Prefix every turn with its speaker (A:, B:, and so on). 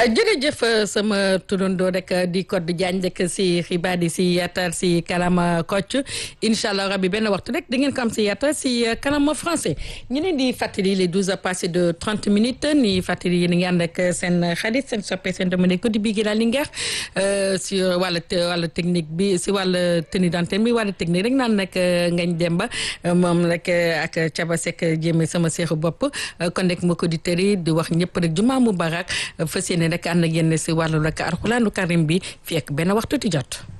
A: jërëjëf sama turandoo rek di Codé Diagne rek si xibaar yi si yaatal si kanam Kocc incha allah rabi benn waxtu rek da ngeen ko am si yaatal si kanam français ñu leen di fàttali les douze heures passées de trente minutes ni fàttali yéen a ngi ànd ak seen xarit seen soppe seen domaine ko di bii la Linguère si wàllu wàllu technique bi si wàllu tenue d'antenne bi wàllu technique rek naan nag ngañ demba moom rek ak Caba Seck jéeme sama seexu bopp kon rek mbokki auditeurs yi di wax ñëpp rek jumaa mubarak fas yéene rek ànd ak yéen si wàllu rek alxuraanu karim bi fii ak benn waxtu ti jot